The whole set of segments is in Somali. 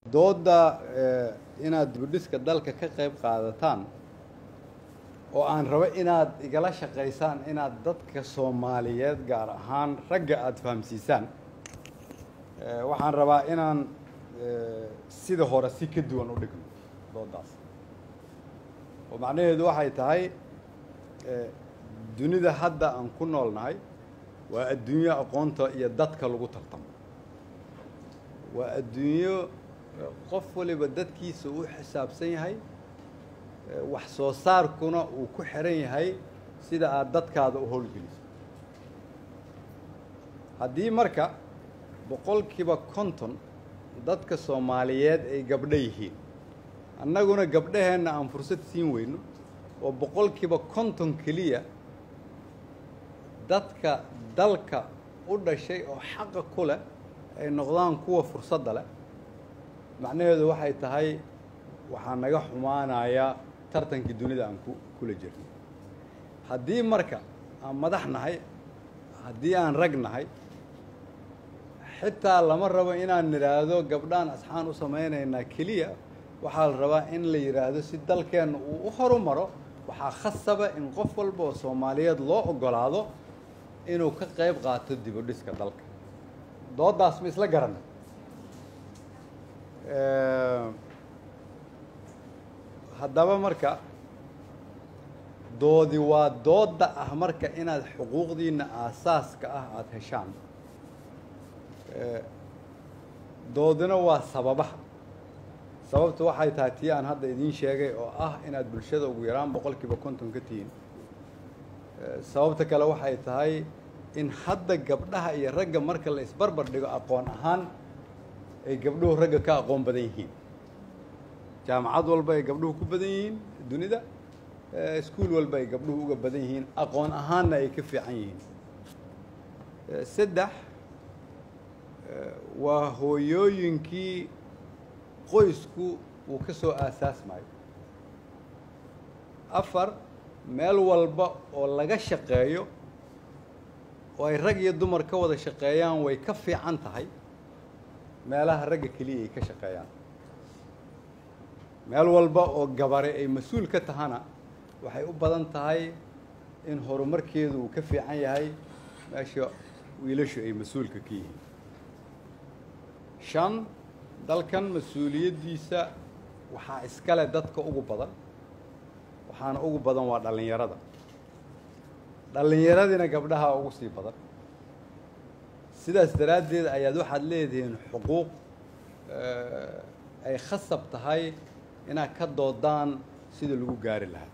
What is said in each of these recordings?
doodda inaad dibudhiska dalka ka qayb qaadataan oo aan rabo inaad igala shaqaysaan inaad dadka soomaaliyeed gaar ahaan ragga aada fahamsiisaan waxaan rabaa inaan sida hore si ka duwan u dhigno dooddaas oo macnaheedu waxay tahay dunida hadda aan ku noolnahay waa adduunyo aqoonta iyo dadka lagu tartamo waa adduunyo qof waliba dadkiisa uu xisaabsan yahay wax soo saarkuna uu ku xiran yahay sida aada dadkaada u howlgeliso haddii marka boqolkiiba konton dadka soomaaliyeed ay gabdho yihiin annaguna gabdhaheenna aan fursad siin weyno oo boqolkiiba konton keliya dadka dalka u dhashay oo xaqa ku leh ay noqdaan kuwa fursadda leh macnaheedu waxay tahay waxaa naga xumaanaya tartankii dunida aan ku kula jirno haddii marka aan madax nahay haddii aan rag nahay xitaa lama rabo inaan nidhaahdo gabdhaan asxaan u samaynaynaa keliya waxaa la rabaa in la yidhaahdo si dalkeenna uu u horumaro waxaa khasaba in qof walba oo soomaaliyeed loo oggolaado inuu ka qayb qaato dibudhiska dalka dooddaas ma isla garanay haddaba marka doodi waa doodda ah marka inaad xuquuqdiinna aasaaska ah aada heshaan doodina waa sababaha sababtu waxay tahay tii aan hadda idiin sheegay oo ah inaad bulshada ugu yaraan boqolkiiba konton ka tihiin sababta kale waxay tahay in hadda gabdhaha iyo ragga marka la isbarbar dhigo aqoon ahaan ay gabdhuhu ragga ka aqoon badan yihiin jaamacad walba ay gabdhuhu ku badan yihiin dunida iskuol walba ay gabdhuhu uga badan yihiin aqoon ahaanna ay ka fiican yihiin saddex waa hooyooyinkii qoysku uu ka soo aasaasmayo afar meel walba oo laga shaqeeyo oo ay rag iyo dumar ka wada shaqeeyaan way ka fiican tahay meelaha ragga keliya ay ka shaqeeyaan meel walba oo gabare ay mas-uul ka tahana waxay u badan tahay in horumarkeedu uu ka fiican yahay meesha wiilashu ay mas-uulka ka yihiin shan dalkan mas-uuliyaddiisa waxaa iskale dadka ugu badan waxaana ugu badan waa dhallinyarada dhallinyaradina gabdhaha ugu sii badan sidaas daraaddeed ayaad waxaad leedihiin xuquuq ay khasab tahay inaad ka doodaan sida lagu gaari lahaa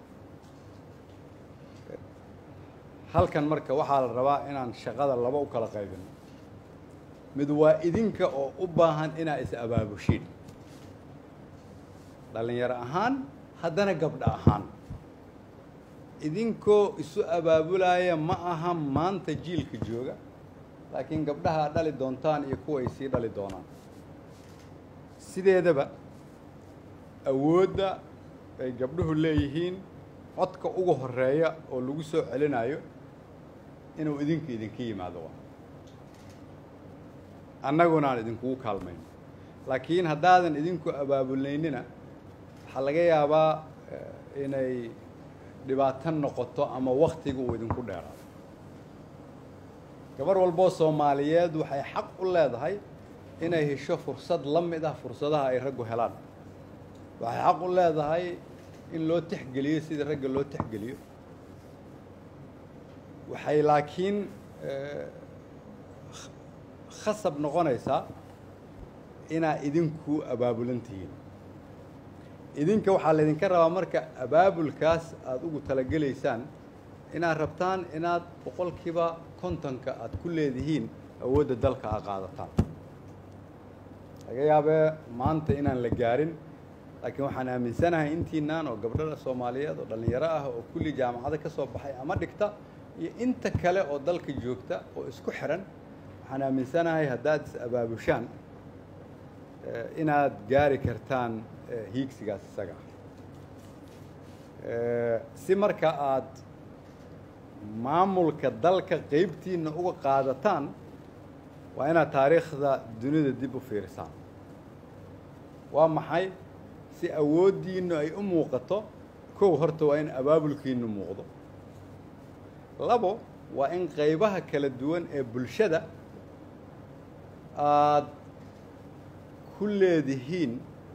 halkan marka waxaa la rabaa inaan shaqada laba u kala qaybino mid waa idinka oo u baahan inaa is abaabushiin dhallinyaro ahaan haddana gabdho ahaan idinkoo isu abaabulaya ma aha maanta jiilka jooga laakiin gabdhaha ad dhali doontaan iyo kuwa ay sii dhali doonaan sideedaba awoodda ay gabdhuhu leeyihiin codka ugu horeeya oo lagu soo celinayo inuu idinka idinka yimaado waa annaguna aan idinkugu kaalmayno laakiin haddaadan idinku abaabulnaynina waxaa laga yaabaa inay dhibaato noqoto ama waktiga uu idinku dheeraado gabar walboo soomaaliyeed waxay xaq u leedahay inay hesho fursad la mid ah fursadaha ay raggu helaan waxay xaq u leedahay in loo tixgeliyo sidii ragga loo tixgeliyo waxay laakiin khasab noqonaysaa inaa idinku abaabulan tihiin idinka waxaa laydinka rabaa marka abaabulkaas aada ugu talagelaysaan inaad rabtaan inaad boqolkiiba kontonka aada ku leedihiin awoodda dalka a qaadataan laga yaabee maanta inaan la gaarin laakiin waxaan aaminsanahay intiinaan oo gabdhada soomaaliyeed oo dhallinyaro ah oo kulli jaamacado ka soo baxay ama dhigta iyo inta kale oo dalka joogta oo isku xiran waxaan aaminsanahay haddaad is abaabushaan inaad gaari kartaan hiigsigaas isaga ah si marka aad maamulka dalka qeybtiina uga qaadataan waa inaad taariikhda dunida dib u fiirisaan waa maxay si awooddiinnu ay u muuqato kow horta waa in abaabulkiinnu muuqdo labo waa in qaybaha kala duwan ee bulshada aad ku leedihiin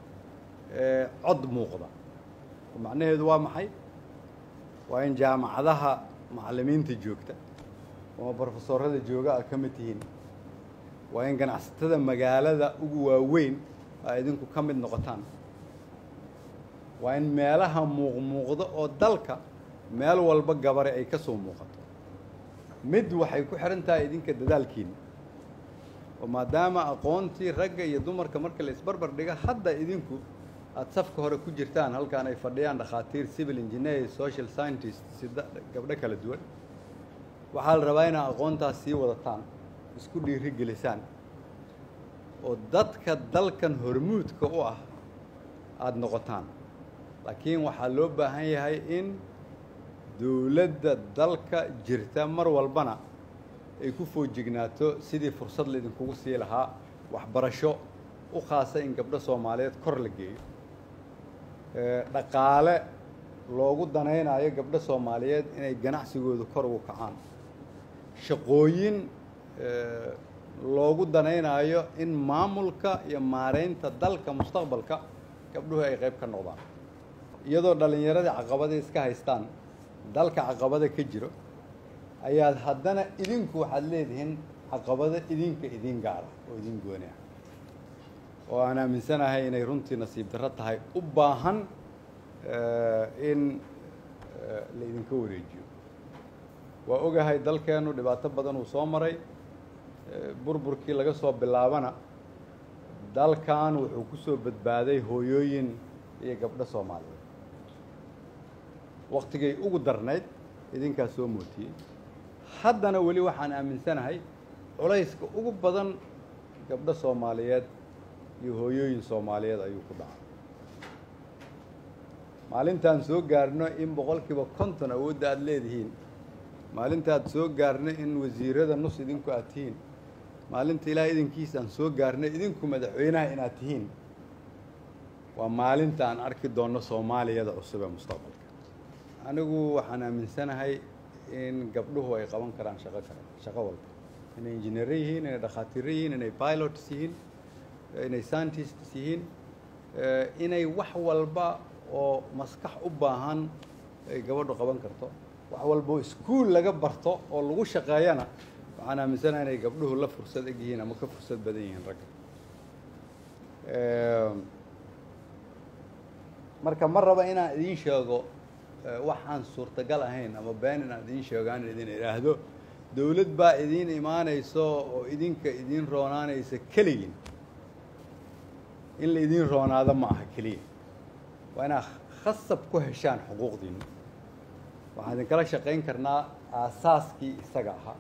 cod muuqda macnaheedu waa maxay waa in jaamacadaha macallimiinta joogta ama brofesorada jooga a ka mid tihiin waa in ganacsatada magaalada ugu waaweyn aa idinku ka mid noqotaan waa in meelaha muuqmuuqda oo dalka meel walba gabare ay ka soo muuqato mid waxay ku xihan tahay idinka dadaalkiina oo maadaama aqoontii ragga iyo dumarka marka la isbarbar dhiga hadda idinku aada safka hore ku jirtaan halkaan ay fadhiyaan dhakhaatiir civil engineer social scientist sida gabdho kala duwan waxaa la rabaa inaad aqoontaas sii wadataan isku dhiiri gelisaan oo dadka dalkan hormuudka u ah aada noqotaan laakiin waxaa loo baahan yahay in dowladda dalka jirta mar walbana ay ku foojignaato sidii fursad laydinkugu sii lahaa waxbarasho u khaasa in gabdho soomaaliyeed kor la geeyo dhaqaale loogu danaynayo gabdho soomaaliyeed inay ganacsigooda kor ugu kacaan shaqooyin loogu danaynayo in maamulka iyo maaraynta dalka mustaqbalka gabdhuhu ay qayb ka noqdaan iyadoo dhallinyaradii caqabada iska haystaan dalka caqabada ka jiro ayaad haddana idinku waxaad leedihiin caqabado idinka idin gaara oo idin gooni ah oo aan aaminsanahay inay runtii nasiib darro tahay u baahan in la idinka wareejiyo waa ogahay dalkeennu dhibaato badan uu soo maray burburkii laga soo bilaabana dalkan wuxuu ku soo badbaaday hooyooyin iyo gabdho soomaaliyeed waktigay ugu darnayd idinkaa soo mootiyey haddana weli waxaan aaminsanahay culayska ugu badan gabdho soomaaliyeed iyo hooyooyin soomaaliyeed ayuu ku dhacay maalintaan soo gaarno in boqolkiiba konton awoodda aada leedihiin maalintaad soo gaarno in wasiirada nus idinku aad tihiin maalinta ilaahay idinkiisa aan soo gaarno idinku madaxweynaha inaad tihiin waa maalinta aan arki doonno soomaaliyada cusub ee mustaqbalka anigu waxaan aaminsanahay in gabdhuhu ay qaban karaan shaqo kale shaqo walba inay injineero yihiin inay dhakhaatiiro yihiin inay pilots yihiin inay scientists yihiin inay wax walba oo maskax u baahan ay gabadhu qaban karto wax walba oo iskuol laga barto oo lagu shaqeeyana waxaan aaminsanahay inay gabdhuhu la fursad eg yihiin ama ka fursad badan yihiin ragga marka ma raba inaan idiin sheego waxaan suurtagal ahayn ama been inaan idiin sheego aan idin idhaahdo dawlad baa idiin imaanayso oo idinka idiin roonaanaysa keligin in la idiin roonaado ma aha keliya waa inaad khasab ku heshaan xuquuqdiinna waxaan idinkala shaqayn karnaa aasaaskii isaga ahaa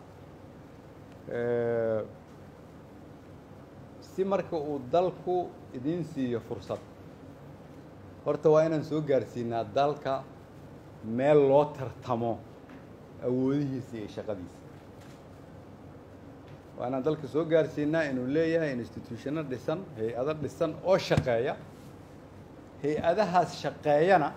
si marka uu dalku idiin siiyo fursad horta waa inaan soo gaarsiinaa dalka meel loo tartamo awoodihiisa iyo shaqadiisa waa inaan dalka soo gaarsiinaa inuu leeyahay institutionno dhisan hay-ado dhisan oo shaqeeya hay-adahaas shaqeeyana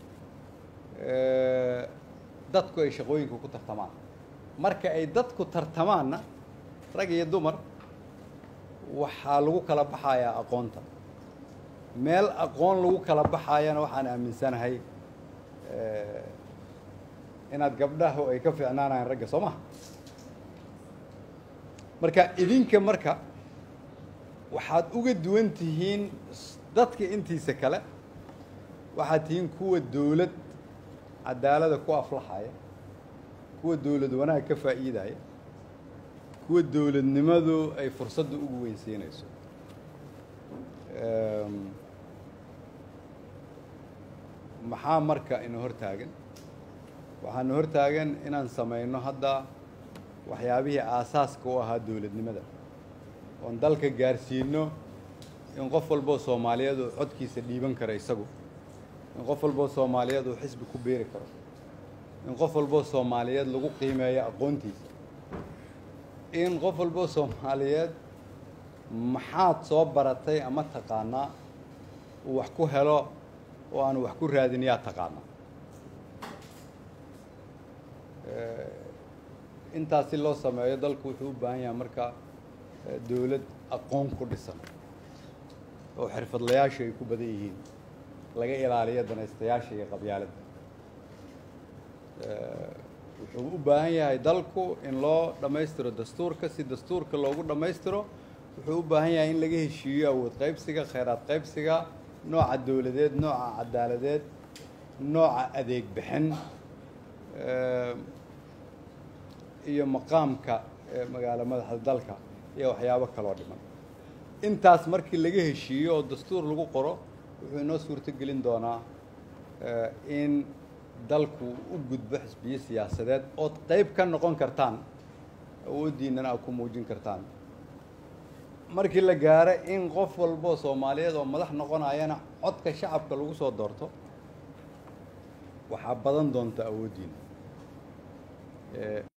dadku ay shaqooyinka ku tartamaan marka ay dadku tartamaanna rag iyo dumar waxaa lagu kala baxayaa aqoonta meel aqoon lagu kala baxayana waxaan aaminsanahay inaad gabdhahu ay ka fiicnaanayaan ragga soo maha marka idinka marka waxaad uga duwan tihiin dadka intiisa kale waxaad tihiin kuwa dawlad cadaalada ku aflaxaya kuwa dawlad wanaag ka faa'iidaya kuwa dawladnimadu ay fursadda ugu weynsiinayso maxaa marka ina hor taagan waxaana hor taagan inaan samayno hadda waxyaabihii aasaaska u ahaa dawladnimada oon dalka gaarsiino in qof walboo soomaaliyeed uu codkiisa dhiiban karo isagu in qof walboo soomaaliyeed uu xisbi ku beeri karo in qof walboo soomaaliyeed lagu qiimeeyo aqoontiisa in qof walboo soomaaliyeed maxaad soo baratay ama taqaanaa uu wax ku helo oo aanu wax ku raadin yaa taqaana intaas si loo sameeyo dalku wuxuu u baahan yahay marka dowlad aqoon ku dhisan oo xirfadlayaasha ay ku badan yihiin laga ilaaliyo danaystayaasha iyo qabyaaladda wuxuu u baahan yahay dalku in loo dhammaystiro dastuurka si dastuurka loogu dhammaystiro wuxuu u baahan yahay in laga heshiiyo awood qaybsiga khayraad qaybsiga nooca dowladeed nooca cadaaladeed nooca adeeg bixin iyo maqaamka magaalo madaxda dalka iyo waxyaabo kaloo dhiman intaas markii laga heshiiyo oo dastuur lagu qoro wuxuu inoo suurto gelin doonaa in dalku u gudbo xisbiyo siyaasadeed ood qayb ka noqon kartaan awooddiinnana aad ku muujin kartaan markii la gaaro in qof walboo soomaaliyeed oo madax noqonayana codka shacabka lagu soo doorto waxaa badan doonta awooddiina